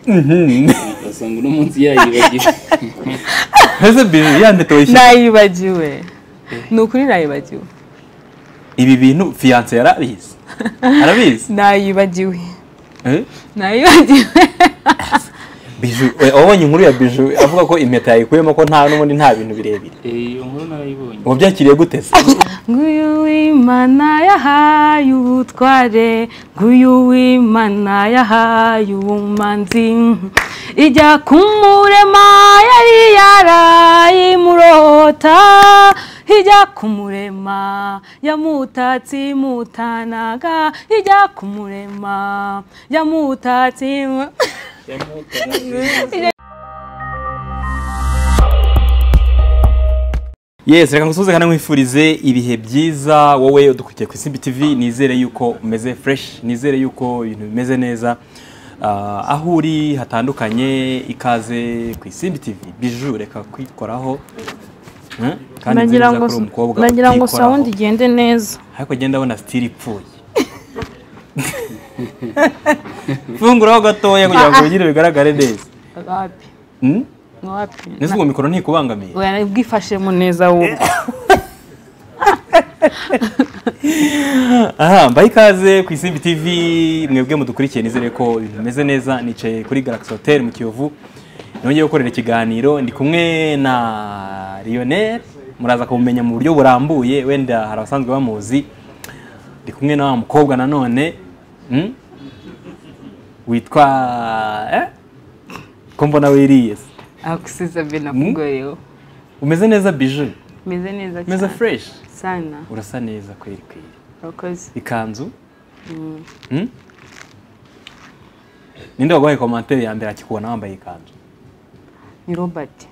ugasanga uno munsi yayibagiwe ese bije yanditoshye nayibagiwe ni ukuri nayibagiwe ibi bintu fiyanse yarabizi arabizi nayibagiwe Eh? nayibagiwe biju eh, wabonye inkuru ya biju avuga ko impeta yayikuyemo ko nta n'ubundi nta bintu birebire iyo nkuru narayibonye wabyakiriye gute se nguyu w'imana yahaye ubutware nguyu w'imana yahaye ubumanzi ijya kumurema yari yarayimurota ijya kumurema yamutatse imutanaga ijya kumurema yamutatse imu- yes reka ngusuhuze kandi nkwifurize ibihe byiza wowe udukurikiye ku isimbi tv nizere yuko umeze fresh nizere yuko ibintu bimeze neza Ah, aho uri hatandukanye ikaze ku isimbi tv biju reka kwikoraho Hmm? kandi nagira nziza ngo kuri umukobwa nagira ngo utikoraho. sound igende neza ariko agenda abona sitiri ipfuye funguraho gatoya kugira ngo bigire bigaragare neza wapi Hmm? ni wapi mbese ngo mikoro ntikubangamiye Oya, bwifashemo neza wowe aha mbaye ikaze ku isimbi tv mwebwe mudukurikiye nizere ko ibintu bimeze neza nicaye kuri galaxy hotel mu kiyovu nongeye gukorera ikiganiro ndi kumwe na lionel muraza kumumenya mu buryo burambuye wenda hari abasanzwe bamuzi ndi kumwe na wa mukobwa nanone hmm? witwa eh? ko mbona wiriye se. akusiza be nakugoyeho umeze neza biju meze neza umeze cyane fresh sana urasa neza kweri kweri urakoze ikanzu Hmm? ninde waguhaye komantere ya mbere akikubona wambaye ikanzu ni robert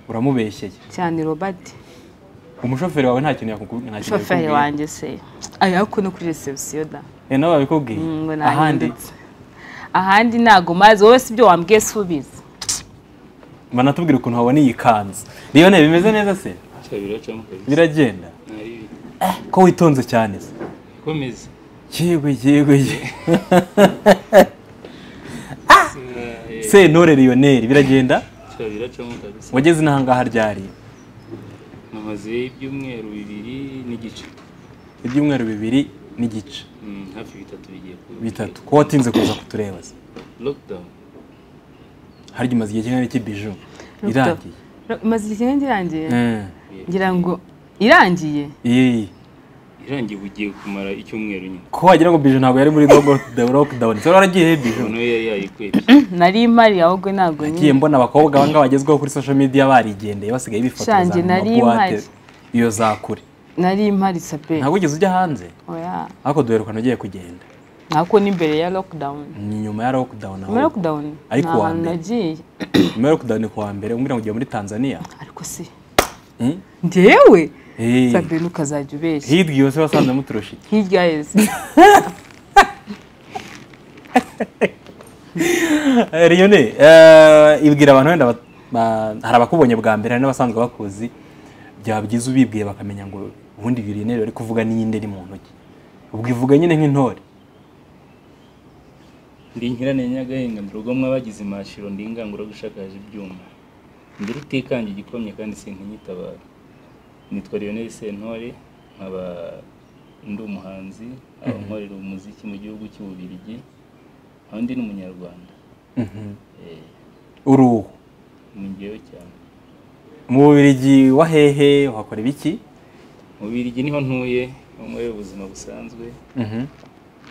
uramubeshyeye cyane robert umushoferi wawe nta kintu yakuku- nta kintu shoferi yakubwiye. wanjye se aya ko no kuri reception da Eh, nawe babikubwiye Mm, ngo ahandi nahindutse ahandi ntago mazi wowe si ibyo wambwiye si ubizi banatubwira ukuntu wabona iyi kanzu rero ne bimeze neza se biracamo kabisa biragenda Nari- ko witonze cyane se komeza yego yego yego sentore lionel biragenda cya biracamo kabisa wageze inahangaha ryari namaze ibyumweru bibiri n'igice ibyumweru bibiri n'igice Mm, hafi bitatu bigiye kuba bitatu ko watinze kuza kutureba se lockdown harya umaze igihe kingana iki biju Lockdown. irangiye maze igihe ngirangiye Eh, ngira ngo irangiye iyi irangiye bugiye kumara icyumweru nyine ko wagira ngo biju ntabwo yari muri logo- the lockdown se waragiye he biju ubona yari yayikwebye nari mpari ahubwo ntago ngiye nyine mbona abakobwa banga bagezweho kuri social media barigendeye basigaye bifotoza Shange mu nari mabuwate mpari. iyo za kure nari mpari sape ntabwo wigeze ujya hanze oya ariko duherukana ugiye kugenda nako n'imbere ya lockdown ni nyuma ya lockdown aho muri lockdown Ariko nta uwa hantu mbere. nagiye nyuma ya lockdown ku wa mbere umbwira ngo ugiye muri tanzania ariko se Hmm? njyewe Eh, sabine ukazajya ubeshya hirya iyo se wasanze muturusha iki hirya yeze Eh, Lionel eh, ibwira abantu wenda ba- ba- hari abakubonye bwa mbere hari n'abasanzwe bakuzi byaba byiza ubibwiye bakamenya ngo ubundi Lionel ari kuvuga n'iyindi iri mu ntoki ubwo ivuga nyine nk'intore ndi nkirane nyagahinga ndi rugomwa bagize imashiro ndi ngangura gushakaje ibyuma ndi rutikanje igikomye kandi sinkinyitabara nitwa Lionel Sentore nkaba ndi umuhanzi aho nkorera umuziki mu gihugu cy'Ububirigi aho ndi n'umunyarwanda Eh, uruhu ni njyewe cyane mu Bubiligi wa hehe uhakora ibiki mu Bubirigi niho ntuye aho nkorera ubuzima busanzwe Mhm,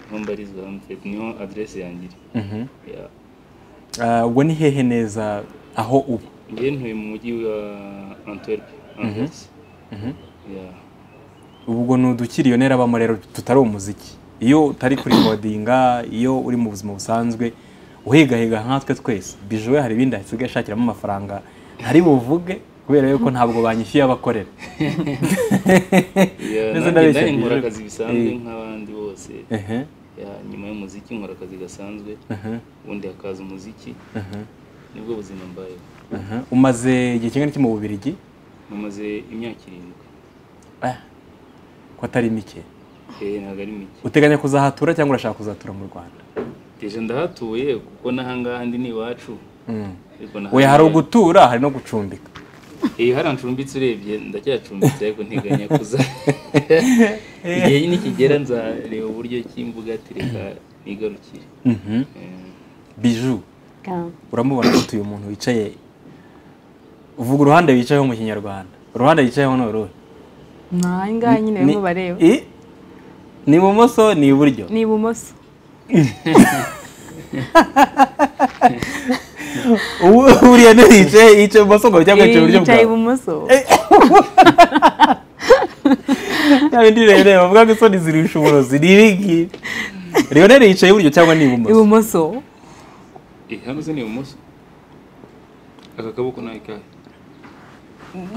niho mbarizwa hano twe- niho adresse yanjye iri mhm. Yeah. Eh, ubwo ni hehe neza aho uba njyewe ntuye mu mujyi wa Antwerp Anvers Mhm. Yeah. ubwo ni udukiri Lionel abamo rero tutari umuziki iyo utari kurikodinga iyo uri mu buzima busanzwe uhigahiga nkatwe twese bijuwe hari ibindi hasigaye ashakiramo amafaranga ntari buvuge kubera yuko ntabwo banyishyuye abakorera Yeah, nanjye Ndetse ndabeshya ndari nkora byiza. akazi bisanzwe Eh. nk'abandi bose ehe Yeah, nyuma y'umuziki nkora akazi gasanzwe ehe ubundi hakaza umuziki ehe nibwo buzima mbayeho ehe umaze igihe kingana iki mu bubirigi mumaze imyaka irindwi Eh, ko atari mike Eh, ntabwo ari mike uteganya kuzahatura cyangwa urashaka kuzatura mu rwanda deje ndahatuye kuko n'ahangaha ndi ni iwacu Ariko nahatuye- we hari ugutura hari no gucumbika Eh, hariya ncumbitse urebye ndacyacumbitse ariko nteganya kuza igihe nikigera nzareba uburyo cy'imbuga ati reka nigarukire Mhm. Eh, biju uramubona ko uyu muntu wicaye uvuga uruhande wicayeho mu kinyarwanda uruhande yicayeho ni uruhe ntaha ngaha nyine barimo bareba I- ni ibumoso ni iburyo ni ibumoso ubu uriya ni yicaye yicaye ibumoso ngo cyangwa yicaye iburyo bwawe yicaye ibumoso ya bindi rero bavuga ko isoni zirusha uburozi ni ibingibi rero yicaye iburyo cyangwa ni ibumoso ibumoso eh, hano se ni ibumoso aka kaboko ni akahe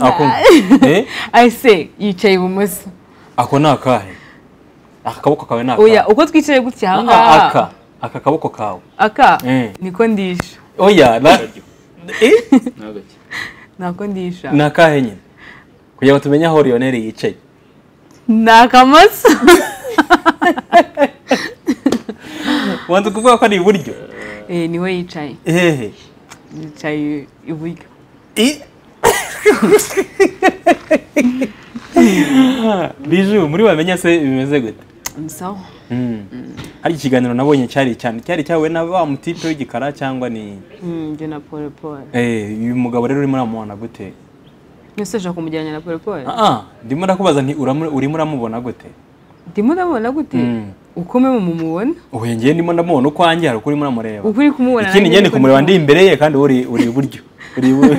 ako eh ese yicaye ibumoso ako ni akahe aka kaboko kawe ni oya akahe uko twicaye gutya aha Ah, aka ngaha aka kaboko kawe aka Eh. niko ndisha oya na Akaryo, eh ni agake ntako ndisha ni akahe nyine kugira ngo tumenye aho Lionel yicaye ni akamoso wanze kuvuga ko ari iburyo Eh, niwe yicaye hehe yicaye iburyo I- biju muri bamenya se bimeze gute sawa Mm. hari ikiganiro nabonye cyari cyane cyari cyawe na ba mutipe w'igikara cyangwa ni Mm, njye na pole pole eh uyu mugabo rero urimo uramubona gute ese ushaka kumugereranya na pole pole ah ah, ndimo ndakubaza nti uramu- urimo uramubona gute ndimo ndabona gute Mm. uko mwe mumubona uhuye njyewe ndimo ndamubona uko wanjye hari uko urimo uramureba uko uri kumubona ikindi nanjye njyewe niko kumureba ndi ndi imbere ye kandi uri uri iburyo uri ibu-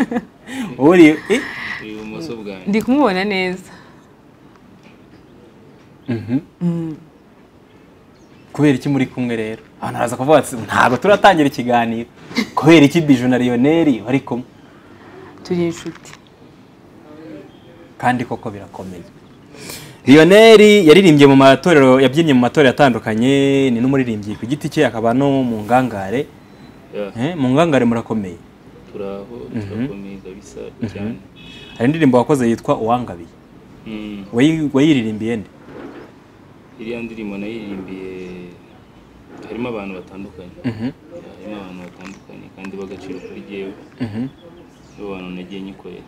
uri eh, ibumoso kumu- bwanjye ndi kumubona neza mhm. Mm. kubera iki muri kumwe rero abantu baraza kuvuga ati ntabwo turatangira ikiganiro kubera iki biju na liyoneri bari kumwe turi inshuti kandi koko birakomeye liyoneri yaririmbye mu matorero yabyinnye mu matorero atandukanye ni n'umuririmbyi ku giti cye akaba no mu ngangare Yeah, Eh, mu ngangare murakomeye turaho turakomeye kabisa cyane hari indirimbo wakoze yitwa uwangabiye Mm. Wayi- wayiririmbiye nde iriya ndirimbo nayirimbiye harimo abantu batandukanye Mhm, harimo abantu batandukanye kandi b'agaciro kuri jyewe mhm. nibo bantu nagiye nyikorera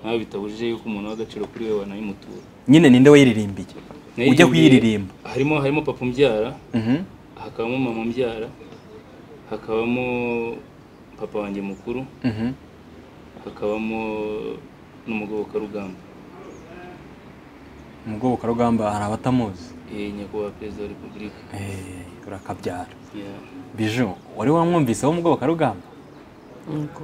nkaho bitabujije yuko umuntu w'agaciro kuri we wanayimutura nyine ninde wayiririmbiye ujya Nayirimbiye- kuyiririmba harimo harimo papa umbyara Mhm, hakabamo mama umbyara hakabamo papa wanjye mukuru mhm. hakabamo n'umugobokarugamba umugobokarugamba hari abatamuzi Eh, nyakubahwa perezida wa repubulika Eh, urakabyara Yeah. biju wari wamwumviseho umugobokarugamba nuko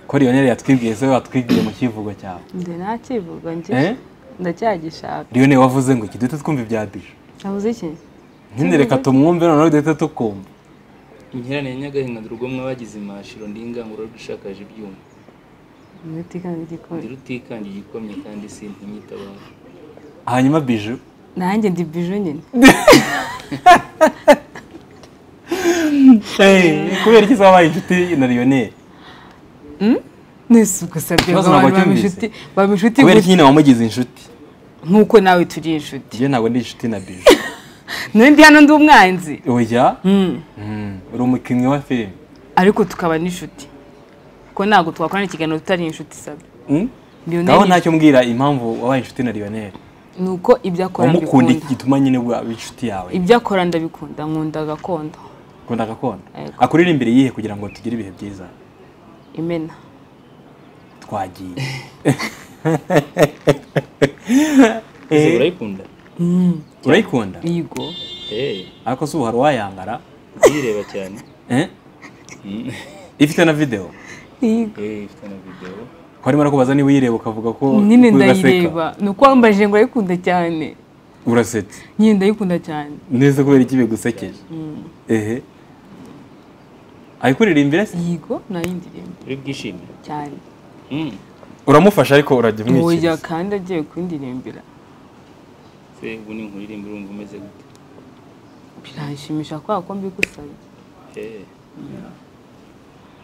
ko liyoneri yatwibwiye se watwibwiye mu kivugo cyawe nze ntakivuga Eh? njye ndacyagishaka liyoneri wavuze ngo iki duhita twumva ibya biju nabuze iki nyine reka tumwumve noneho duhita tukumva Inkirane ya Nyagahinga ndi rugomwa bagize imashiro ndingangura rushakaje ibyuma. umutekano Ndi w'igikoni rutikanga igikomye kandi sintinyitabara. hanyuma biju nanjye ndi biju nyine Eh, kubera iki se wabaye inshuti na liyoneri mwese ugusabye Ikibazo ngo abantu ntabwo cyumvise. bamushuti bamushuti kubera iki gutya nyine wamugize inshuti nk'uko nawe turi inshuti njye ntabwo ndi inshuti na biju n'undi hano ndi umwanzi oya Mm. Mm, uri umukinnyi wa filime ariko tukaba n'inshuti kuko ntabwo twakorana ikiganiro tutari inshuti sabe Mm? Lionel- ngaho ntacyo mbwira impamvu wabaye inshuti na liyoneri ni uko ibyo akora wamukunda iki mbikunda gituma nyine waba inshuti yawe ibyo akora ndabikunda nkunda gakondo ukunda gakondo Yego. akuririmbire iyihe kugira ngo tugire ibihe byiza imena twagiye Ese urayikunda? urayikunda bigo Eh, ariko si ubu hari uwayangara uyireba cyane. Eh? Mm. ifite na videwo bigo Eh, ifite na video. ko arimo arakubaza niba uyireba ukavuga ko nyine ko uraseka. ndayireba ni uko wambajije ngo urayikunda cyane urasetse nyine ndayikunda cyane neza kubera iki bigusekeje ehe ayikuririmbira se yigo nayo ndirimbo Uri bwishimye. cyane Mm. uramufasha ariko urajya uburyo umwikiriza kandi agiye kundiririmbira Se ubu ni nkuririmba urumva umeze gute? biranshimisha kubera ko mbigusabye Eh.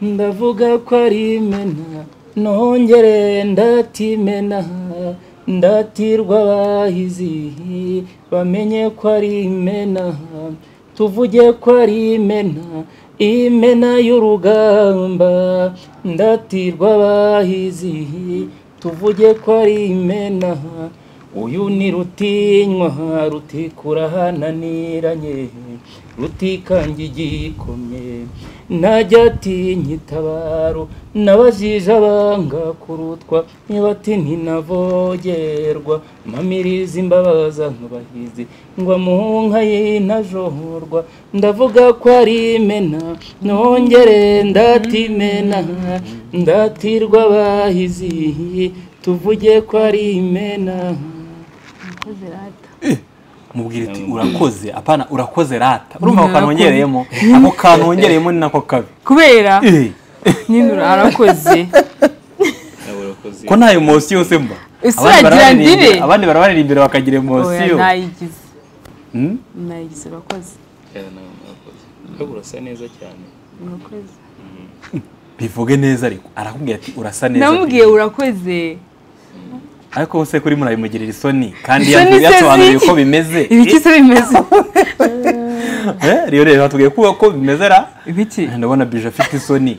Ndavuga ko ari imena nongere ndatimena ndatirwa abahizi bamenye ko ari imena tuvuge ko ari imena imena y'urugamba ndatirwa abahizi tuvuge ko ari imena uyu ni rutinywa rutikura hananiranye rutikanga igikomye najya atinya itabaro n'abajije abanga kurutwa niba ati ntinavogerwa mpamiriza imbabaza nk'abahizi ngwa mu nka y'intajorwa ndavuga ko ari imena nongere ndatimena ndatirwa abahizi tuvuge ko ari imena Murakoze rata. mubwira ati urakoze apana urakoze rata urumva ako kantu wongereyemo ako kantu wongereyemo ni nako kabi kubera Eh, nyine urakoze nawe urakoze ko nta emosiyo yose mba Ese Abandi uragira barabaririmbira- ndire? abandi barabarira imbere bakagira oya emosiyo nayigize Hmm? nayigize urakoze Yeah, nawe urakoze ahubwo urasa neza cyane urakoze bivuge neza ariko arakubwira ati urasa neza namubwiye urakoze ariko se kuri murabimugirira isoni kandi Isoni yasobanuriye se yasobanuriye ziki? uko bimeze ibiki se bimeze Eh, rero rero batubwiye ko uko bimeze ra ibiki Ah, ndabona bije afite isoni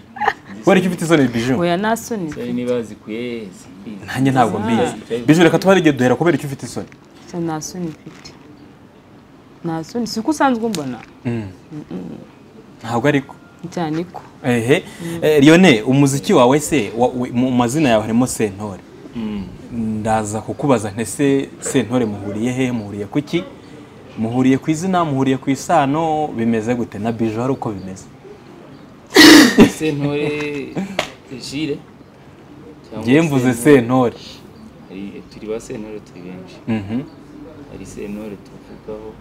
wari ufite isoni bije oya nta soni Zari niba zikuye simbizi. nanjye ntabwo mbizi bije reka tuba igihe duhera kubera icyo ufite isoni Oya, nta soni mfite nta soni si uko usanzwe umbona Mm. ntabwo ariko cyane ko ehe Eh, Lionel umuziki wawe se wa- we- mu mazina yawe harimo sentore Mm. ndaza kukubaza ntese sentore muhuriye he muhuriye kuki muhuriye ku izina muhuriye ku isano bimeze gute na bijo hari uko bimeze sentore jire cyangwa ngewe mvuze sentore- sentore hari- turi ba sentore turi benshi Mhm. hari sentore tuvugaho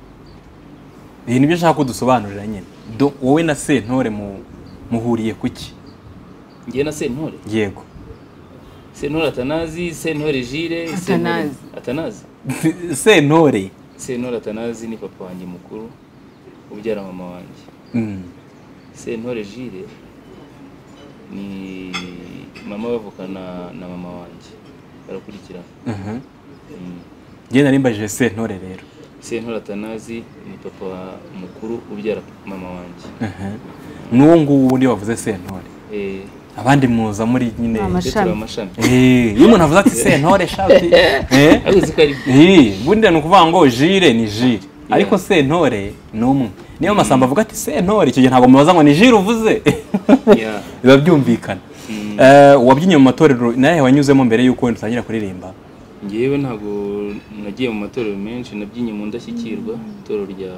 ibi nibyo nshaka ko dusobanurira nyine Do- wowe na sentore mu- muhuriye kuki ngewe na sentore yego sentore atanazi sentore jire sentore- Atanazi. atanazi sentore sentore atanazi ni papa wanjye mukuru ubyara mama wanjye Mm. sentore jire ni mama bavukana na mama wanjye barakurikirana Mhm. Mm. ngewe nari mbajije sentore rero sentore atanazi ni papa mukuru ubyara mama wanjye Mhm. n'uwo nguwo wundi wavuze sentore Eh, abandi muza muri nyine Ni twe turi Amashami. amashami Eh, iyo umuntu avuze ati sentore shati eh abuzi ko ari Eh, ubundi ni ukuvuga ngo jire ni jire ariko sentore ni umwe niyo masamba avuga ati sentore icyo gihe ntabwo mubaza ngo ni jire uvuze Yeah. biba byumvikana Mm. Eh, wabyinnye mu matorero nawe wanyuzemo mbere y'uko dutangira kuririmba ngewe ntabwo nagiye mu matorero menshi nabyinnye mu ndashyikirwa itorero rya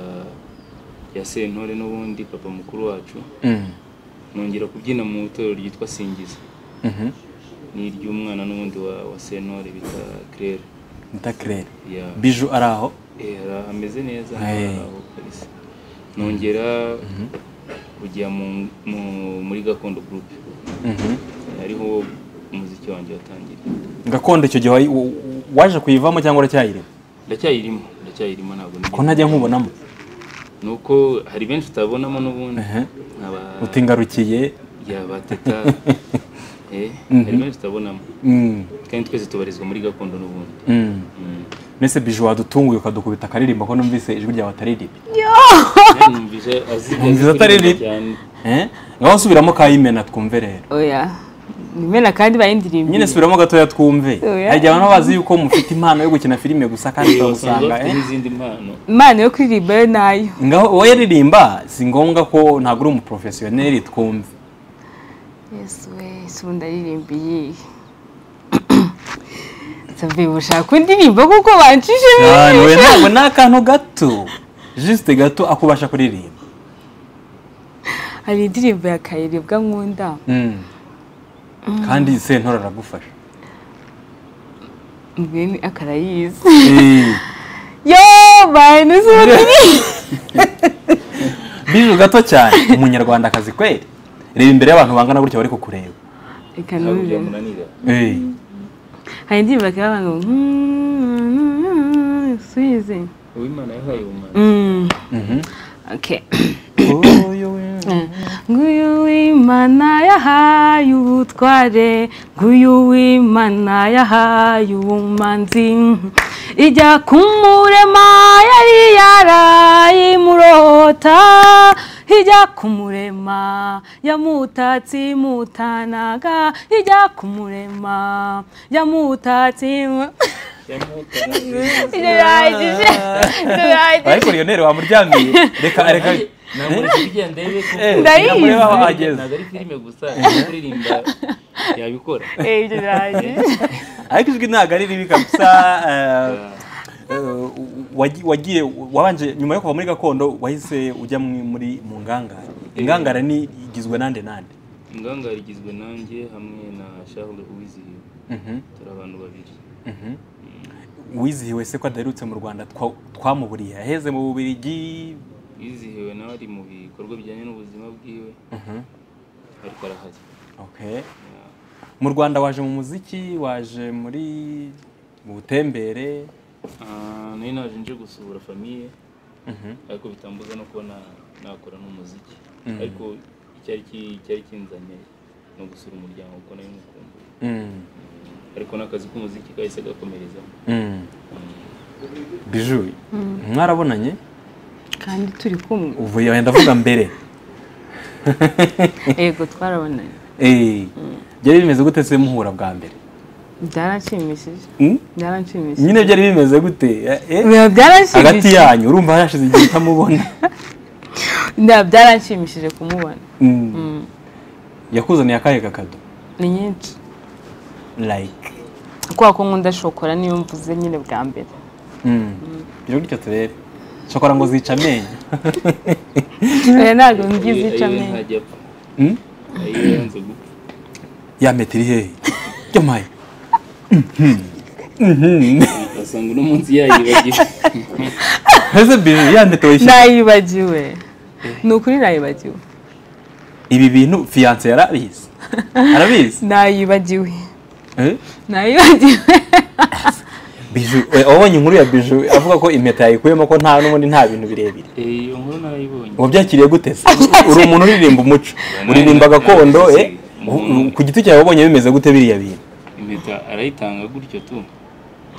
rya sentore n'ubundi papa mukuru wacu Mm. nongera kubyina mu itorero ryitwa singiza Mhm. ni iry'umwana n'ubundi wa, wa sentore bita claire Nita Claire. Yeah. biju ari aho Eh, ara- ameze neza Hey. aho kabisa nongera kujya mu- mu- muri gakondo group Mhm. ariho umuziki wanjye watangira gakondo icyo gihe wayi- wa- waje kuyivamo cyangwa uracyayirimo ndacyayirimo ndacyayirimo ntabwo ko ntajya nkubonamo ni uko hari benshi utabonamo n'ubundi Ehe. nkaba utingarukiye yabateta eh hari benshi utabonamo Mm. kandi twese tubarizwa muri gakondo n'ubundi Mm. Mm. mbese biju wadutunguye ukadukubita akaririmba ko numvise ijwi ryawe ataririmba Kandi numvise azi Numvise atari ribi. Eh? ngaho subiramo kayimena twumve rero oya ni imena kandi bayindirimba nyine subiramo gatoya twumve Oya. hari igihe abantu bazi yuko mufite impano yo gukina filime gusa kandi usanga turagusanga bafite eh? n'izindi mpano imana yo kuririmba yo nayo ngaho wowe ririmba si ngombwa ko ntabwo uri umuporofesiyoneri twumve yesu we si ubu ndaririmba iyihe savuye bushaka indirimbo kuko bancishije cyane we ntabwo ni akantu gato jisite gato akubasha kuririmba hari indirimbo ya kayirebwa nkunda Mm. kandi sentora aragufasha mbwene akarayizi Eh, yo bantu si ubu biju gato cyane umunyarwandakazi kweri reba imbere y'abantu bangana gutya bari kukureba reka ntabwo ntuze byamunanira Eh. hari indirimbo bakaba banga ngo suyize uwimana yahaye ubumana Mm, Mhm. okay. Uyu we- nguyu w'imana yahaye ubutware nguyu w'imana yahaye ubumanzi ijya kumurema yari yarayimurota ijya kumurema yamutatsi mutanaga ijya kumurema yamutatsi mu- Ijya birahagije ijya birahagije ariko riyoneri wamuryamiye reka reka Ndayizi. aho aho ageze ageze. ntabwo ari filime gusa no kuririmba yabikora Eh, ijya birahagije ariko ijwi ntabwo ari ribi kabisa eh, eh, wagi- wagiye wabanje nyuma yo kuva muri gakondo wahise ujya mu- muri mu ngangara ingangara ni igizwe nande nande ingangare igizwe nanjye hamwe na charles uwizihiwe Mhm, turi abantu babiri mhm. wizihiwe se ko adaherutse mu rwanda twa- twamuburiye aheze mu bubirigi wizihiwe nawe ari mu bikorwa bijyanye n'ubuzima bwiwe Mhm, ariko arahari okay. mu rwanda waje mu muziki waje muri mu butembere Ah, nari naje nje gusura famiye Mhm. ariko bitambuza no kuba na- nakora n'umuziki ariko icyari ki- icyari kinzanye ni ugusura umuryango kuko nari mukumbuye Mm, ariko n'akazi k'umuziki kahise gakomerezamo mm. biju mwarabonanye kandi turi kumwe ubu yenda ndavuga mbere yego twarabonanye Eh, byari bimeze gute se muhura bwa mbere byaranshimishije Mm? byaranshimishije nyine byari bimeze gute Eh, eh? Biba hagati byaranshimishije yanyu urumva hashize igihe utamubona Nda- byaranshimishije kumubona Mm. Mm. yakuzaniye akahe kakado ni nyinshi like kubera ko nkunda shokora niyo mvuze nyine bwa mbere Mm. biro gutyo turebe shokora ngo zica amenyo Eh, ntabwo mbizi Ayiwe- ica ayiwe amenyo ntajya apfa Mm? ayiwe yanze gupfa ya metero ihehe yomaye asanga uno munsi yayibagiwe ese biju ya metero yishyura nayibagiwe ni ukuri nayibagiwe ibi bintu fiyanse yarabizi arabizi nayibagiwe Eh? nayibagiwe biju we, wabonye inkuru ya biju avuga ko impeta yayikuyemo ko nta n'ubundi nta bintu birebire Eh, iyo nkuru narayibonye wabyakiriye gute se uri umuntu uririmba umuco uririmba gakondo eh? U- u- ku giti cyawe wabonye bimeze gute biriya bintu impeta arayitanga gutyo tu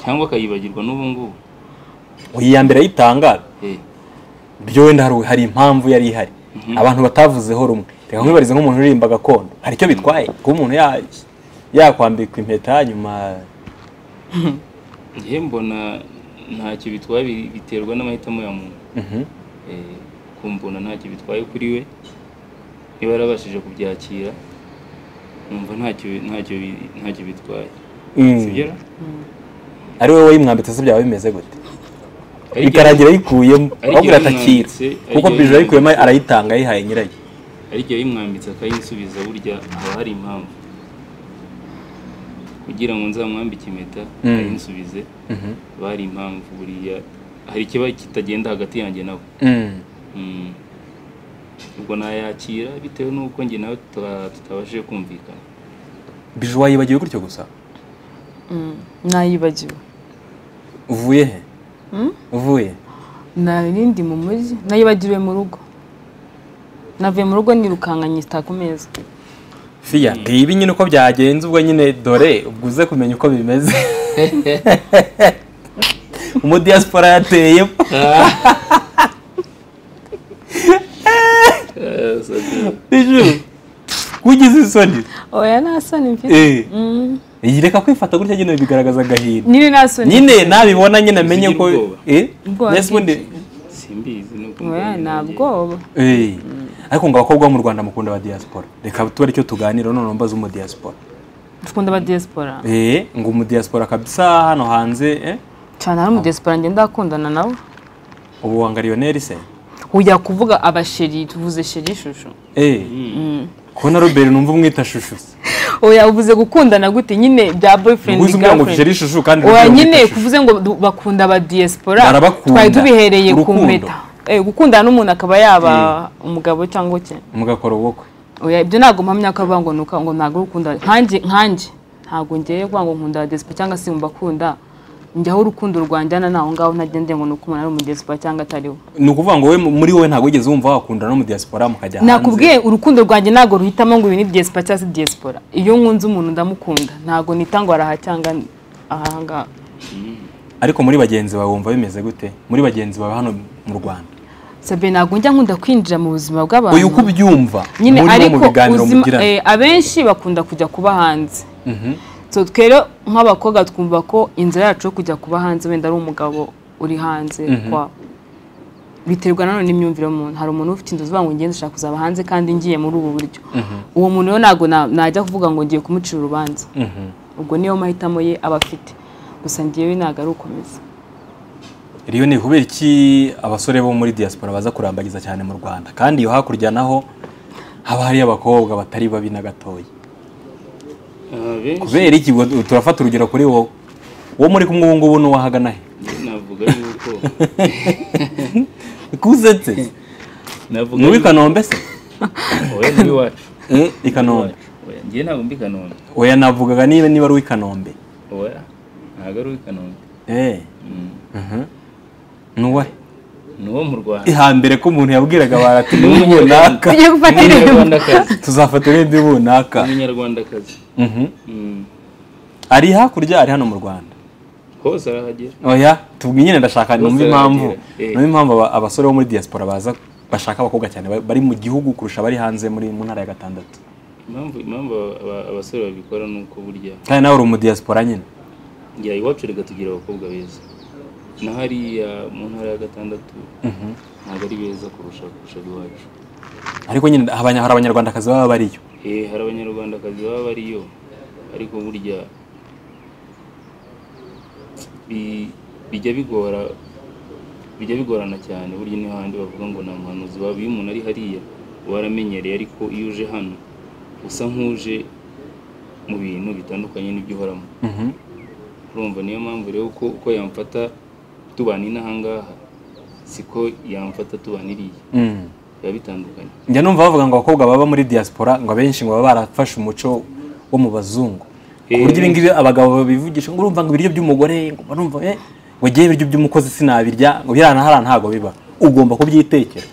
cyangwa akayibagirwa n'ubu ngubu Uyu iya mbere ayitanga Eh, byo wenda hari- hari impamvu yari ihari abantu batavuzeho rumwe reka nkwibarize nk'umuntu uririmba gakondo hari icyo bitwaye kuba umuntu ya- yakwambikwa impeta nyuma njye mbona ntacyo bitwaye bi- biterwa n'amahitamo ya muntu Mhm. Eh, kumbona ntacyo bitwaye kuri we niba yarabashije kubyakira numva ntacyo ntacyo bi- ntacyo bitwaye Mm. sibyo ari wowe wayimwambitse se byaba bimeze gute ikarangira ayikuyemo ariko ahubwo iratakira yayimwambitse, ariko kuko bije yayimwambitse. ayikuyemo arayitanga ayihaye nyirayo ariko iyo yimwambitse akayisubiza burya haba hari impamvu kugira ngo nzamwambike impeta Mm. ayinsubize haba hari impamvu buriya hari ikiba kitagenda hagati yanjye nawe Mm. Mm. ubwo nayakira bitewe n'uko njye nawe tuta- tutabashije kumvikana bije wayibagiwe gutyo gusa Mm, nayibagiwe uvuye he Mm? uvuye narindi mu mujyi nayibagiwe mu rugo navuye mu rugo nirukanka nyita ku meza fiya ibi nyine uko byagenze ubwo nyine dore ubwo uze kumenya uko bimeze umudiyasipora yateye biju wigize isoni oya nta soni mfite Eh. Mm, iyi reka kwifata gutya nyine bigaragaza agahinda nyine nta soni nyine nabibona nyine amenye Ugira ko ubwoba. Eh? Ubwoba Mbese ubundi- simbizi nuko oya mbonye nta nanjye. bwoba Eh, ariko ngo abakobwa bo mu rwanda mukunda ba diaspora reka tube aricyo tuganira none mbaza umudiaspora dukunda aba diaspora eh, ngo umudiaspora kabisa hano hanze eh? cyane hari umudesipora ngenda akundana nabo ubu wanga lionel se ujya kuvuga abasheri tuvuze sheri ishusho eh. kubona robert numva umwita shushu se oya uvuze gukundana gute nyine bya boyfriend ubuze umubwira ngo jeri girlfriend shushu kandi oya umubwira ngo nyine shushu. kuvuze ngo du- bakunda aba diaspora Barabakunda. twari tubihereye ku Urukundo. mpeta Eh, gukundana n'umuntu akaba yaba umugabo cyangwa iki mugakora ubukwe oya ibyo ntabwo mpamya ko avuga ngo nuka ngo ntabwo urukunda nkanjye nkanjye ntabwo ngiye kuvuga ngo nkunda aba diaspora cyangwa se mbakunda njyaho urukundo rwanjyana naho ngaho ntagendeye ngo nuko umuntu ari umu diaspora cyangwa atariwe ni ukuvuga ngo we muri wowe ntabwo wigeze wumva wakundana n'umudiaspora mukajya hanze nakubwiye urukundo rwanjye ntabwo ruhitamo ngo ibi ni diaspora cyangwa se diaspora iyo nkunze umuntu ndamukunda ntabwo nita ngo araha cyangwa ahangaha ariko muri bagenzi bawe wumva bimeze gute muri bagenzi bawe hano mu rwanda sabe ntabwo njya nkunda kwinjira mu buzima bw'abantu uyu uko ubyumva nyine muri bo mu ariko biganiro uzima- mugirana eh, abenshi bakunda kujya kuba hanze Mhm. so twere nk'abakobwa twumva ko inzira yacu yo kujya kuba hanze wenda ari umugabo uri hanze kwa biterwa nanone n'imyumvire y'umuntu hari umuntu ufite inzozi uvuga ngo ngende nshaka kuzaba hanze kandi ngiye muri ubu buryo uwo muntu rero ntabwo na- najya kuvuga ngo ngiye kumucira urubanza Mhm. ubwo niyo mahitamo ye aba afite gusa ngewe ntabwo ari ukomeza rero ni kubera iki abasore bo muri diaspora baza kurambagiza cyane mu rwanda kandi iyo hakurya naho haba hariyo abakobwa batari babi na gatoya abenshi kubera iki Ubwo turafata urugero kuri wowe wo muri kumwe ubu ngubu n'uwahagana he navuga yuko kusetse navuga ni uw'i kanombe se oya muri wacu Eh, i kanombe oya njye ntabwo mbi kanombe oya navugaga niba niba ari uw'i kanombe oya ntabwo ari uw'i kanombe Eh, Mm. mhm. n'uwahe ni uwo mu rwanda ihambere ko umuntu yabwiraga barati ni runaka tujye gufata irembo umunyarwandakazi tuzafata irindi runaka umunyarwandakazi Mhm. Mm. ari hakurya ari hano mu rwanda hose arahagera oya tubwi nyine ndashaka Bose numva impamvu baragira. Eh. numva impamvu aba- abasore bo muri diaspora baza bashaka abakobwa cyane ba- bari mu gihugu kurusha abari hanze muri mu ntara ya gatandatu impamvu impamvu aba- abasore babikora ni uko burya kandi nawe uri mu diaspora nyine njya iwacu reka tugira abakobwa beza na hariya mu ntara ya gatandatu ntabwo ari beza kurusha kurusha iwacu ariko nyine abanya- hari abanyarwandakazi baba bariyo Eh, hari abanyarwandakazi baba bariyo ariko burya bi- bijya bigora bijya bigorana cyane burya niho handi bavuga ngo nta muhanuzi waba iyo umuntu ari hariya waramenyereye ariko iyo uje hano usa nk'uje mu bintu bitandukanye n'ibyo uhoramo Mhm. urumva niyo mpamvu rero uko, uko yamfata tubana inahangaha siko yamfata tubana iriya Mm. biba bitandukanye njya numva bavuga ngo abakobwa baba muri diaspora ngo abenshi ngo baba barafashe umuco wo mu bazungu ku Eh. buryo ibi ngibi abagabo babivugisha ngo urumva ngo ibiryo by'umugore ngo barumva eh ngo ngewe ibiryo by'umukozi sinabirya ngo birana hariya ntabwo biba ugomba kubyitekera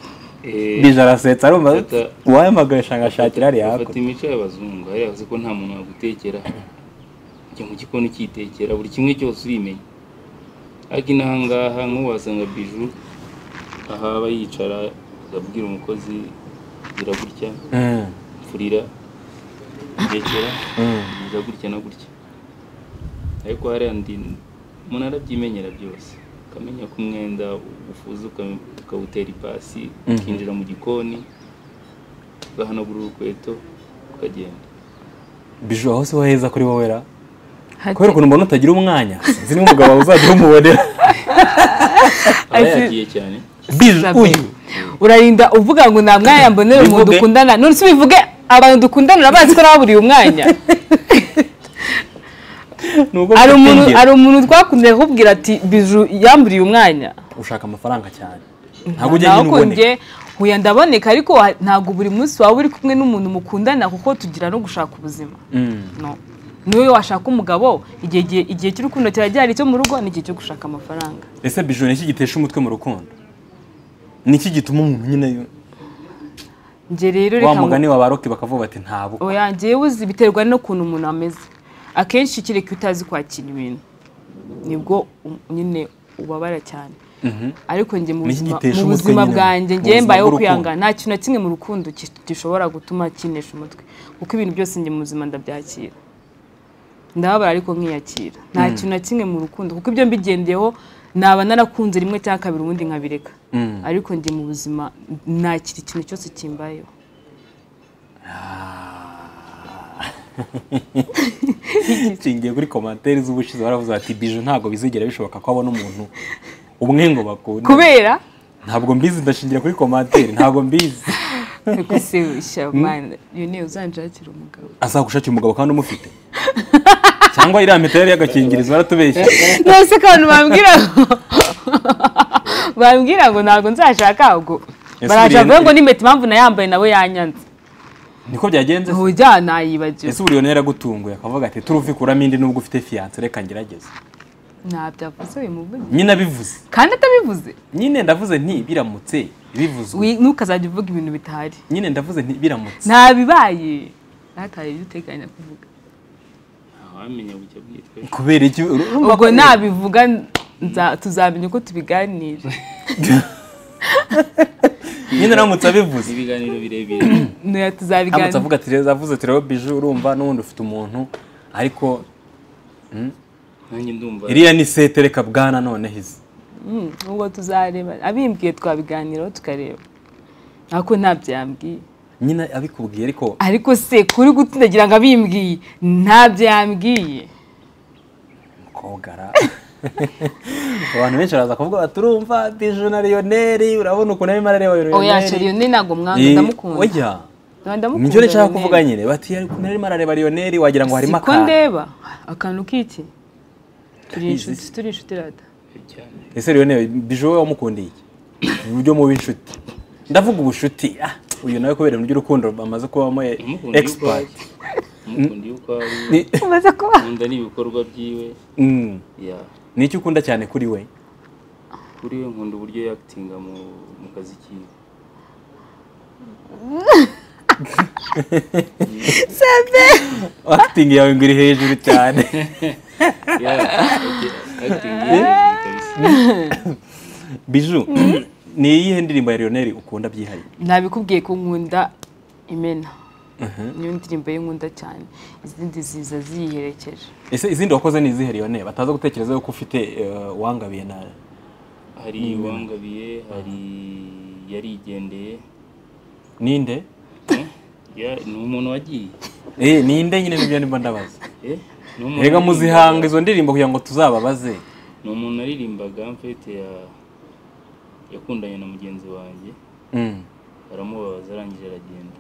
Eh, bija arasetsa arumva Fata- uwahamagaye ashaka ashakira hariya bafata hakurya imico y'abazungu hariya bazi ko nta muntu wagutekera jya mu gikoni ukitekera buri kimwe cyose urimenya ariko inahangaha nk'ubu wasanga biju aha aba yicara akabwira umukozi gira gutya Mm, furira tekera mm. gira gutya na gutya ariko hariya ndi umuntu arabyimenyera byose ukamenya ko umwenda ufuza uka- ukawutera ipasi ukinjira mu gikoni ugahanagura urukweto ukagenda biju aho siho heza kuri wowe ra Hati- kubera ukuntu mbona utagira umwanya sinzi n'umugabo wawe uzajya umubonera aba Ati- yagiye cyane biju Sabe. uyu urarinda uvuga ngo nta mwanya mbonera umuntu Bivuge. dukundana none se bivuge abantu dukundana urabazi ko nababuriye umwanya ni ubwo hari umuntu gutegera. hari umuntu twakundanye kukubwira ati biju yamburiye umwanya ushaka amafaranga cyane ntabwo ujya Naho nyine ko uboneka njye huye ndaboneka ariko ha- ntabwo buri munsi waba uri kumwe n'umuntu mukundana kuko tugira no gushaka ubuzima Mm. no niwe washaka umugabo igihe igihe igihe cy'urukundo kiragera icyo mu rugo ni igihe cyo gushaka amafaranga ese bijoro niki gitesha umutwe mu rukundo niki gituma umuntu nyine yo- njye rero wa reka ngo mugani wa baroke bakavuga bati ntabo oya njyewe uzi biterwa n'ukuntu umuntu ameze akenshi kereka iyo utazi kwakira ibintu nibwo um- nyine ubabara cyane ariko njye mu Ni iki buzima- gitesha mu umutwe buzima nyine mu- bwanjye mu njye buzima mbayeho bw'urukundo? kwihangana nta kintu na kimwe mu rukundo ki- gishobora gutuma kinesha umutwe kuko ibintu byose njye mu buzima ndabyakira ndababara ariko nkiyakira nta kintu na kimwe mu rukundo kuko ibyo mbigendeyeho naba narakunze rimwe cyangwa kabiri ubundi nkabireka Mm. ariko njye mu buzima nakira ikintu cyose kimbayeho nshingiye kuri komantere z'ubushize baravuze bati bije ntabwo bizigera bishoboka ko abona umuntu umwe ngo bakunde kubera ntabwo mbizi ndashingira kuri komantere ntabwo mbizi kugusirisha mwana iyo ni uzanshakira umugabo azagushakira umugabo kandi umufite cyangwa iriya mitari y'agakingirizo baratubeshya nose ko abantu bambwira ngo bambwira ngo ntabwo nzashaka ahubwo Ese baraje buriya- bavuga ngo n'impeta impamvu nayambaye nawe yanyanze niko byagenze se? ntujya nayibagiwe ese uriyo ntera yaragutunguye akavuga ati turuvikuramo indi nubwo ufite fiyanse reka ngerageze ntabyavuze uyu muvugi nyine abivuze kandi atabivuze nyine ndavuze nti biramutse bivuzwe Wi- ntukazajya uvuga ibintu bitahari nyine ndavuze nti biramutse ntabibaye nataye ibyo uteganya kuvuga ntawamenya bucya bwitwa kubera iki ubwo nabivuga nza- tuzamenya uko tubiganira nyine uramutse abivuze ibiganiro birebire Ntuya aramutse tuzabiganira avuga ati rero avuze ati rero biju urumva n'ubundi ufite umuntu ariko nanjye ndumva iriya ni sete reka bwana noneho izi Mm, ubwo tuzareba abimbwiye twabiganiraho tukareba ariko ntabyambwiye nyine abikubwiye ariko ariko se kuri gutindagira ngo abimbwiye ntabyo yambwiye kogara abantu benshi baraza kuvuga bati urumva biju na riyoneri urabona ukuntu arimo arareba oya sheriyone ntabwo mwanga Eh, ndamukunda oya ndamukunda nibyo nshaka Lionel. kuvuga nyine bati ukuntu arimo arareba riyoneri wagira ngo harimo siko akantu ndeba akantu k'iki turi inshuti turi inshuti rada cyane ese riyoneri biju wowe wamukundiye iki uburyo mubi inshuti ndavuga ubucuti ah, uyu nawe kubera ibintu by'urukundo bamaze kubamo eh, umukunda yuko ari expert umukunda yuko ari Ni- umaze kuba ukunda n'ibikorwa byiwe Mm. ya ni iki ukunda cyane kuri we kuri we nkunda uburyo yakitinga mu mu kazi kiwe acting yawe ngo iri hejuru cyane ya acting ye kabisa biju ni iyihe ndirimbo ya riyoneri ukunda byihariye nabikubwiye ko nkunda imena niyo ndirimbo y'inkunda cyane izindi ziza ziyiherekeje ese izindi wakoze ni izihe riyoneri bataza gutekereza yuko ufite eh, uwangabiye na hari uwangabiye hari yarigendeye ninde ya ni umuntu wagiye eh ninde nyine nibyo ndimo ndabaza eh ni umuntu rega muzihanga waririmbaga. izo ndirimbo kugira ngo tuzababaze ni umuntu aririmbaga mfite ya yakundanye na mugenzi wanjye Mm. aramubabaza arangije aragenda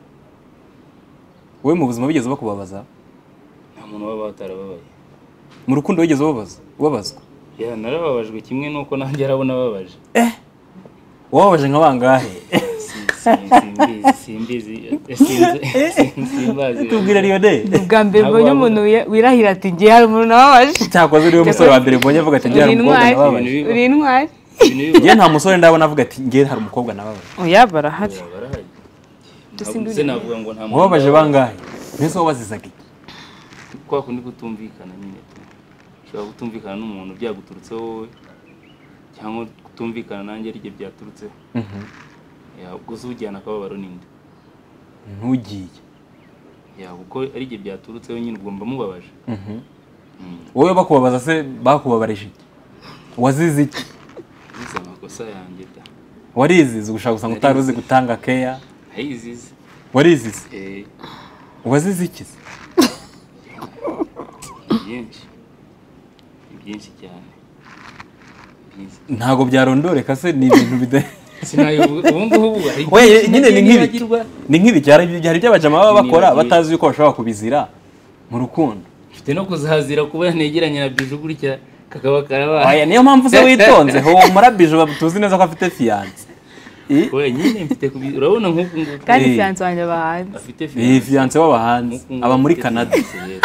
wowe mu buzima bigeze bakubabaza nta muntu baba batarababaye mu rukundo wigeze ubabaza ubabazwa ya narababajwe kimwe n'uko nanjye arabona ababaje wababaje nka bangahe Si- si- simbizi simbizi sinzi- simbazi tubwira riyoneri ni ubwa mbere Ntabwo mbonye wabona. umuntu wi- wirahira ati ngiye hari umuntu nababaje cyakoze uriwe musore wa mbere mbonye avuga ati ngira uri umukobwa intwari nababaje Ibintu biba. uri intwari Ibintu biba- ngewe nta musore ndabona avuga ati ngewe hari umukobwa nababaje oya barahari Ya, barahari Dusindure. Ntabwo- se navuga ngo nta muntu wababaje ndababaje. bangahe mbese wabazizaga iki kwa kundi kutumvikana nyine ushobora kutumvikana n'umuntu byaguturutse wowe cyangwa kutumvikana nanjye ari byo byaturutseho Mhm. Ya, ubwo se ujyana akababaro ninde ntugiye Ya, kuko ari byo byaturutseho nyine ubwo mba mubabaje Mhm. wowe bakubabaza se bakubabarije iki wazize iki nize amakosa yanjye da warizize gushaka gusa ngo utari uzi gutanga keya nayizize warizize eh wazize iki se ni byinshi ni byinshi cyane Ni byinshi ntabwo byarondoreka se ni ibintu bida sinabivuga ubu ngubu ubu hari Oye, byinshi nyine ni nagiye nk'ibi nibagirwa. ni nk'ibi cyari- hari ibyo abajama baba bakora Nibagirwa. batazi yuko bashobora kubizira mu rukundo mfite no kuzahazira kuba yanegeranye na biju gutya kakaba karabaye Oya, niyo mpamvu se witonze humura biju tuzi neza ko afite fiyanse oya nyine mfite kubi urabona nk'uku nguku Eh. kandi fiyanse wanjye aba hanze afite fiyanse iyi fiyanse waba hanze Nk'uku nguku aba muri afite canada fiyanse rero.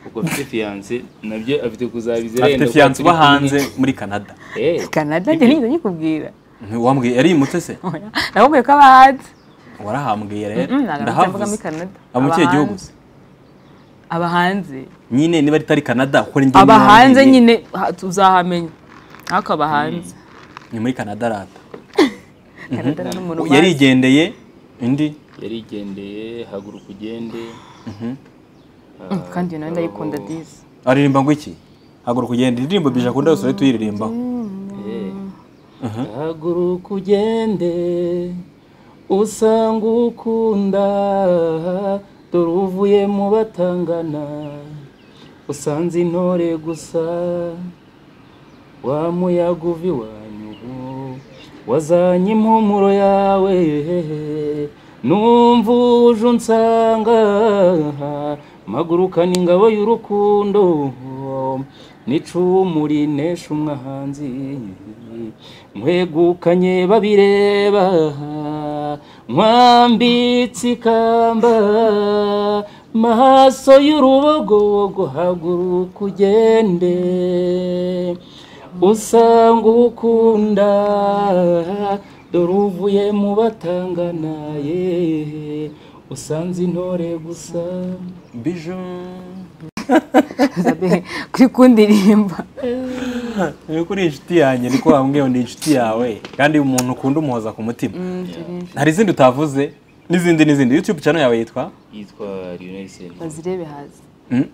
uko afite fiyanse nabyo afite kuzabizira afite yenda kuba fiyanse turi uba hanze kumwe. muri canada Eh, kanada njye nigeze nyikubwira wambwiye yarimutse se Oya, nakubwiye ko aba hanze warahambwiye rero Mm, ntabwo navuze mvuga muri ndahavuze Canada. aba mu Aba kihe gihugu hanze. aba hanze nyine niba ritari canada kuko ni aba hanze nyine ha- tuzahamenya ariko aba hanze ni muri canada rata Canada ni umuntu ubanza. yarigendeye indi yarigendeye haguruka ugende Mm, kandi iyo nawe ndayikunda disi aririmba ngo iki haguruka ugenda indirimbo bije akunda yose urahita uyiririmbaho Eh. haguruka ugende usanga ukunda dore uvuye mu batangana usanze intore gusa wa muyaga uva iwanyu wazanye impumuro yawe numva uje unsanga mpagurukana ingabo y'urukundo n'icumu rinesha umwahanzi mwegukanye babireba mwambitse ikamba maso y'urubogobogo haguruka ugende usanga ukunda dore uvuye mu batangana yehe usanze intore gusa bije kuri kundirimba ni ukuri inshuti yanjye ni ko wambwiye ni inshuti yawe kandi umuntu ukunda umuhoza ku mutima hari izindi utavuze n'izindi n'izindi yutube channel yawe yitwa yitwa Lionel Sentore bazirebe hazi Hmm?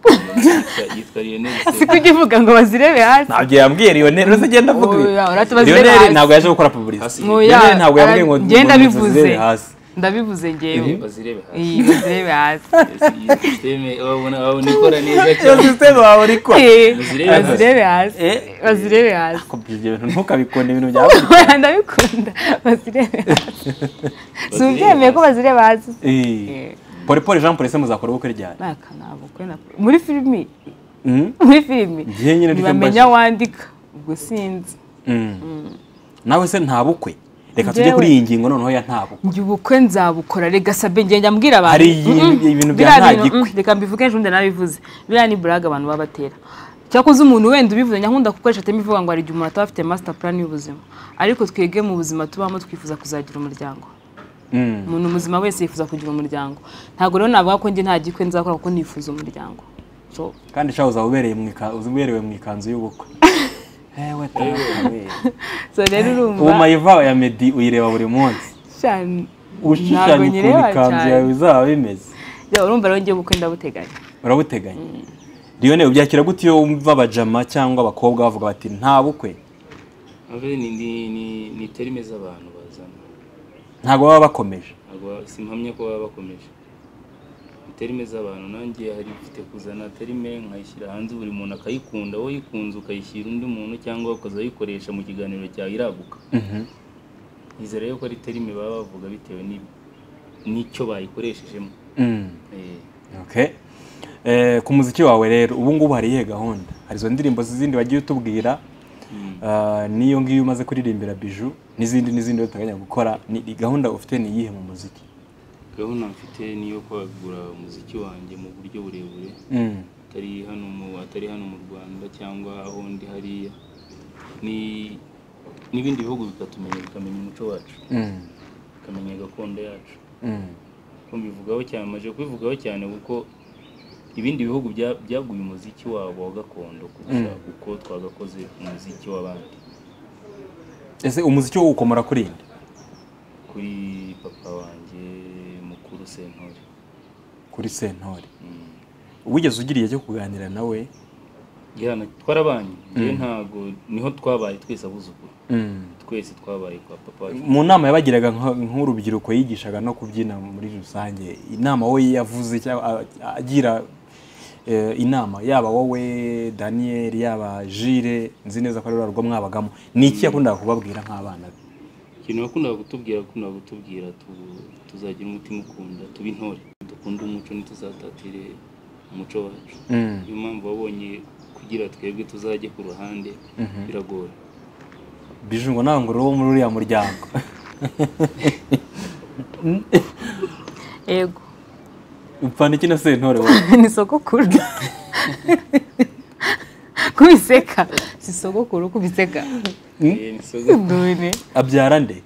Yitwa- yitwa Lionel si Sentore kujya uvuga ngo bazirebe hazi ntabyo yambwiye riyoneri rwose agenda avuga Oya, urate bazirebe riyoneri hasi. ntabwo yaje gukora publicity Hasi. Oya, riyoneri ntabwo yambwiye ngo ara- njye ndabivuze zirebe hasi ndabivuze ngewe bazirebe hasi iyi bazirebe hazi iyi systeme wabona wabona ikora neza iyo cyane sisiteme wawe uri kwa Eh, Bazirebe hazi. bazirebe hazi Eh. bazirebe hazi kubyo ibintu ntukabikunde ibintu byawe Oya, ndabikunda bazirebe hazi si ubyemeye ko bazirebe hazi Eh. pole pole jean polise muzakora ubukwe ryari nakanabo kwena muri filimi Mm? muri filimi Njye nyine nicyo ntibamenya wandika ubwo sinzi Mm. nawe se nta bukwe reka tujye Njyewe- kuri iyi ngingo noneho ya nta bukwe njye ubukwe nzabukora rega sabe njye njya mbwira abantu Hari ibintu- Mm-mm. ibintu bya Biriya nta bintu, gikwe. mm, reka mbivuge ejo ndana bivuze biriya ni buraga abantu baba batera cyakoze umuntu wenda ubivuze nyakunda gukoresha atema ivuga ngo hari igihe umuntu ataba afite master plan y'ubuzima ariko twebwe mu buzima tubamo twifuza kuzagira umuryango Mm. umuntu muzima wese yifuza kugira umuryango ntabwo rero navuga ko njye nta gikwe nzakora kuko nifuza umuryango so kandi shaho uzaba ubereye mu ika- uberewe mu ikanzu y'ubukwe ewe tawe so rero ubu urumva mayiva ya medi uyireba buri munsi cyane ushushanya ukuntu nyireba ikanzu cyane. yawe bizaba bimeze Ya, urumva rero ngiye ubukwe ndabuteganya urabuteganya riyone ubyakira gute iyo wumva abajama cyangwa abakobwa bavuga bati nta bukwe Abe ni ni ni, ni terime z'abantu bazana ntabwo baba bakomeje ntabwo simpamya ko baba bakomeje Ni terime z'abantu nanjye hari ifite kuzana terime nkayishyira hanze buri muntu akayikunda wowe uyikunze ukayishyira undi muntu cyangwa ukazayikoresha mu kiganiro cyawe iraguka Mhm. nizera yuko ari terime baba bavuga bitewe ni- n'icyo bayikoresheje Mm. Okay. Eh, ku muziki wawe rero ubu ngubu hari iyihe gahunda hari izo ndirimbo zindi wagiye utubwira ah, n'iyo ngiyo umaze kuririmbira biju n'izindi n'izindi uteganya gukora ni ni gahunda ufite ni iyihe mu muziki gahunda mfite ni iyo kwagura umuziki wanjye mu buryo burebure Mm. atari hano mu atari hano mu Rwanda cyangwa aho ndi hariya ni n'ibindi bihugu bikatumenya bikamenya umuco wacu Mm. bikamenya gakondo yacu Mm. ko mbivugaho cyane maje kubivugaho cyane kuko ibindi bihugu bya- byaguye umuziki wabo wa gakondo kurusha uko twagakoze umuziki w'abandi ese umuziki wo ukomora kuri nde kuri papa wanjye mukuru sentore kuri sentore Mm. wigeze ugira igihe cyo kuganira nawe gihana twarabanye njyewe ntago niho twabaye twese abuzukuru Mm. twese twabaye kwa papa wacu mu nama yabagiraga nka- nk'urubyiruko yigishaga no kubyina muri rusange inama wowe yavuze cyangwa a- agira eh, inama yaba wowe daniel yaba jire nzi neza ko ari urwego mwabagamo ni iki yakundaga kubabwira nk'abana be ikintu yakundaga kutubwira yakundaga kutubwira tu- tuzagira umutima ukunda tuba intore dukunde umuco ntituzatatire umuco wacu niyo mpamvu wabonye kugira twebwe tuzajye ku ruhande biragora biju ngo nawe ngo uri uwo muri uriya muryango yego upfana iki na sentore wowe ni sogokuru kubiseka si sogokuru kubiseka Eh, ni sogo- dore abyara nde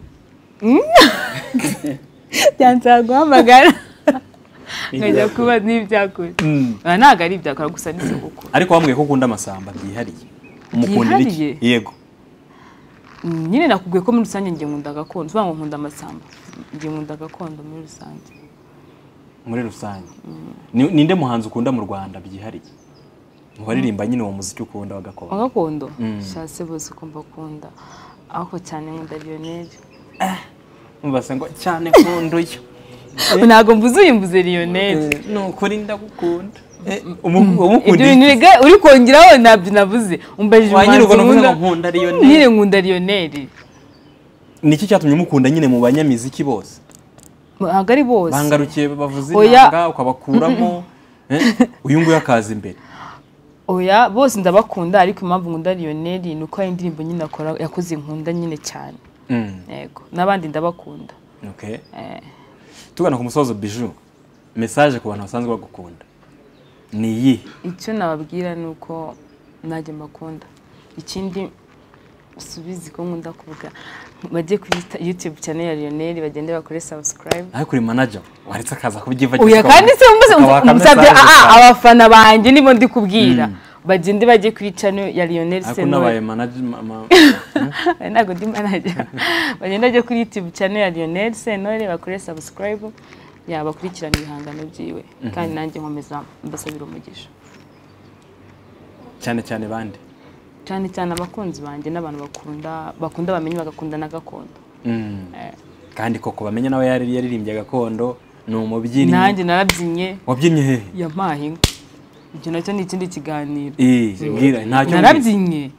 byansaba guhamagara nkajya kuba n'ibyakoze Oya, ntabwo ari ibyakora gusa ni sogokuru ariko wambwiye ko ukunda amasamba byihariye umukundira iki Byihariye? yego Mm, nyine nakubwiye ko muri rusange njye nkunda gakondo uvuga ngo nkunda amasamba njye nkunda gakondo muri rusange muri rusange Ni- ninde muhanzi ukunda mu rwanda byihariye mu baririmba nyine uwo muziki ukunda wa gakondo wa gakondo shase bose ukumva akunda ariko cyane nkunda lionel mubase ngo cyane nkunduye ntabwo mbuze uyu mbuze lionel ni ukuri ndagukunda ibyo umukundiye bintu rega uri kongeraho ntabyo nabuze umbajije Wa nyiri umuhanzi ubwo navuze nkunda ngo nkunda Lionel. nyine nkunda lioneli ni iki cyatumye umukunda nyine mu banyamiziki bose ntabwo ari bose bangarukiye bavuze Oya. inanga ukabakuramo Eh, uyu nguyu akaza imbere oya bose ndabakunda ariko impamvu nkunda lioneli ni uko hari indirimbo nyine akora yakoze nkunda nyine cyane Mm, yego n'abandi ndabakunda okay. tugana ku musozo biju mesaje ku bantu basanzwe bagukunda ni iyi icyo nababwira ni uko najya mbakunda ikindi subizi ko nkunda kuvuga bajye kuri yutube cyane ya lioneli bagende bakore sabusikarayibu nawe kuri manager waretse akaza kubyivagira oya kandi se umuze akabaka umusabye message aa gusa. abafana banjye nibo ndi kubwira bagende bajye ku icano ya Lionel ariko unabaye Senore manajima ma- Eh, ntabwo ndi manager bagende bajye kuri YouTube channel ya Lionel Senore bakore subscribe yabakurikirana ibihangano byiwe kandi nanjye nkomeza mbasabira umugisha cyane cyane bande cyane cyane abakunzi banjye n'abantu bakunda bakunda bamenye bagakunda na gakondo Mm. Eh. kandi koko bamenye nawe yari yaririmbye gakondo ni umubyinnyi nanjye narabyinnye wabyinnye hehe ya mpahinga ibyo nacyo ni ikindi kiganiro Eh, mbwira ntacyo mbwira. narabyinnye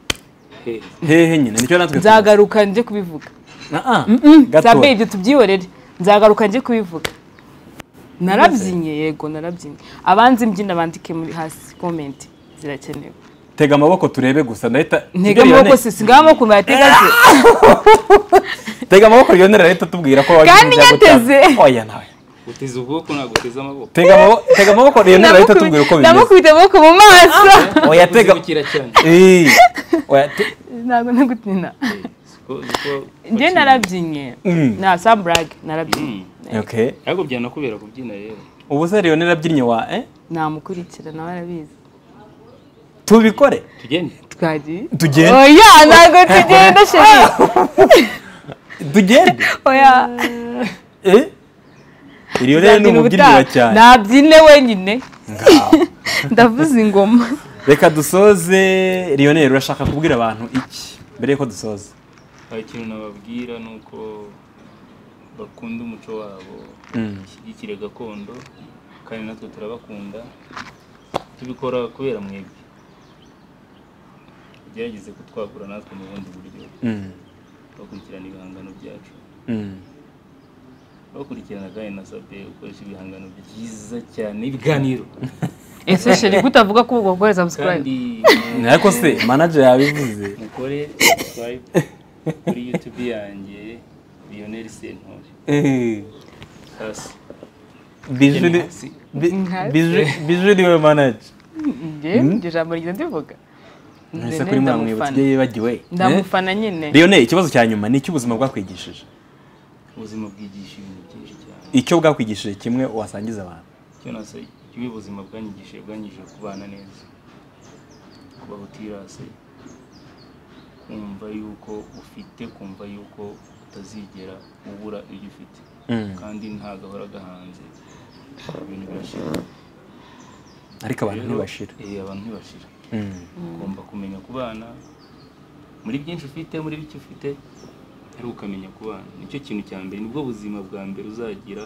He, hehe nyine nicyo natwe tuzi. nzagaruka njye kubivuga Ah, ah, nzambe gatoya. ibyo tubyihorere nzagaruka njye kubivuga narabyinnye yego narabyinnye abanzi mbyina bandike muri hasi komenti zirakenewe tega amaboko turebe gusa ndahita ntega Rioneri- amaboko si sigaho amaboko bayatega se tega amaboko rionera ahita tubwira ko wagize Kandi ibyago yateze. byawe. oya nawe uteze ukuboko ntabwo uteze amaboko tega amaboko tega amaboko rionera ahita tubwira uko bimeze ndamukubita amaboko mu maso oya tega kuzibukira cyane Eh, oya te- ntabwo nagutina Siko- siko- njye narabyinnye Mm. nta samburage narabyinnye okay ariko byanakubera kubyina rero ubu se rionera abyinnye wa eh namukurikira nawe arabizi tubikore tugende twagiye Tugende. oya ntabwo tugenda sheri tugende oya eh rionera ni umubyinira cyane nabyine wenyine ndavuza ingoma reka dusoze rionera urashaka kubwira abantu iki mbere yuko dusoza hari ikintu nababwira ni uko bakunda umuco wabo bashyigikire gakondo kandi natwe turabakunda tubikora kubera mwebwe tugerageze kutwagura natwe mu bundi buryo Mm, bakurikirana ibihangano byacu mm. bakurikirana kandi na sabe ukoresha ibihangano byiza cyane ibiganiro ese sheri kutavuga ko ubwo gukoreza subscribe kandi ariko se manager yabivuze mukore subscribe kuri youtube yanjye Lionel Sentore Eh, hasi biju ni- Hasi. bi- Nkasi. biju- biju niwe manager njye njye ijambo ryiza ndivuga ntese Njye kuri mwa mwibutse ndamufana. ibyo yibagiwe ndamufana nyine rionera ikibazo cya nyuma ni iki ubuzima bwakwigishije ubuzima bwigisha ibintu byinshi cyane icyo bwakwigishije kimwe wasangiza abantu icyo nasa icyo ubuzima bwanyigishije bwanyigishije kubana neza kubaho utirase kumva yuko ufite kumva yuko utazigera ubura ibyo ufite Mm. kandi nta gahora gahanze ibintu birashira ariko abantu Rero, ntibashira eh, abantu ntibashira Mm. ugomba kumenya kubana muri byinshi ufite muri bike ufite ariko ukamenya kubana nicyo kintu cya mbere nibwo buzima bwa mbere uzagira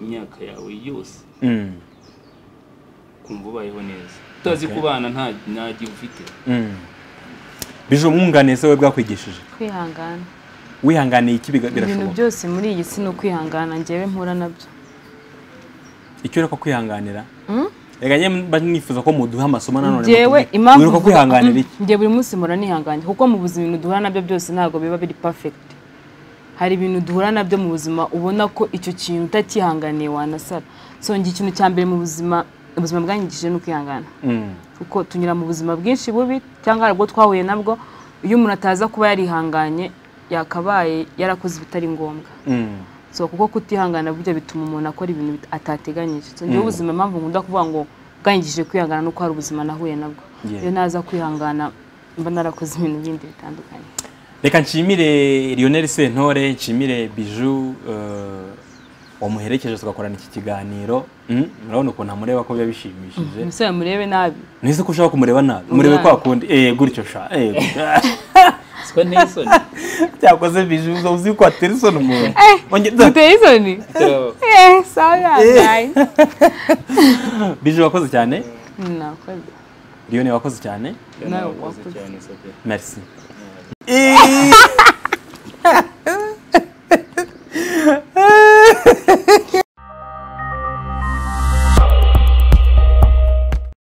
imyaka yawe yose Mm. kumva ubayeho neza utazi kubana nta nta gihe ufite Mm. biju umwunganiye se we bwakwigishije kwihangana wihanganiye iki biga- ibintu birashoboka byose muri iyi si ni ukwihangana njyewe mpura nabyo icyo ureka kwihanganira Mm? reka njye mba nifuza ko muduha amasomo nanone njyewe mutubwire. impamvu mwiruka mvuga- kwihanganira iki njye buri munsi mpora nihanganye kuko mu buzima ibintu duhura nabyo byose ntabwo biba biri perfect hari ibintu duhura nabyo mu buzima ubona ko icyo kintu utakihanganiye wanasara so njye ikintu cya mbere mu buzima ubuzima bwanyigishije ni ukwihangana Mm. kuko tunyura mu buzima bwinshi bubi cyangwa hari ubwo twahuye nabwo iyo umuntu ataza kuba yarihanganye yakabaye yarakoze ibitari ngombwa Mm. so kuko kutihangana burya bituma umuntu akora ibintu bit- atateganyije so njyewe ubuzima impamvu nkunda kuvuga ngo bwanyigishije kwihangana nuko hari ubuzima nahuye nabwo Yeah. iyo naza kwihangana mba narakoze ibintu bindi bitandukanye reka nshimire rioneri sentore nshimire biju eh, wamuherekeje tugakorana iki kiganiro Mm, murabona ukuntu amureba ko biba bishimishije umusore murebe nabi nise ko ushaka kumureba nabi murebe Umwana. kwa kundi eh gutyo sha eh gutyo. siko nteye isoni cyakoze biju uza uzi ko atera isoni umuntu Onge- uteye isoni Turaba- Eh, sawa, nayi. biju wakoze cyane Nakoze. riyone wakoze cyane Nawe wakoze cyane sabe merci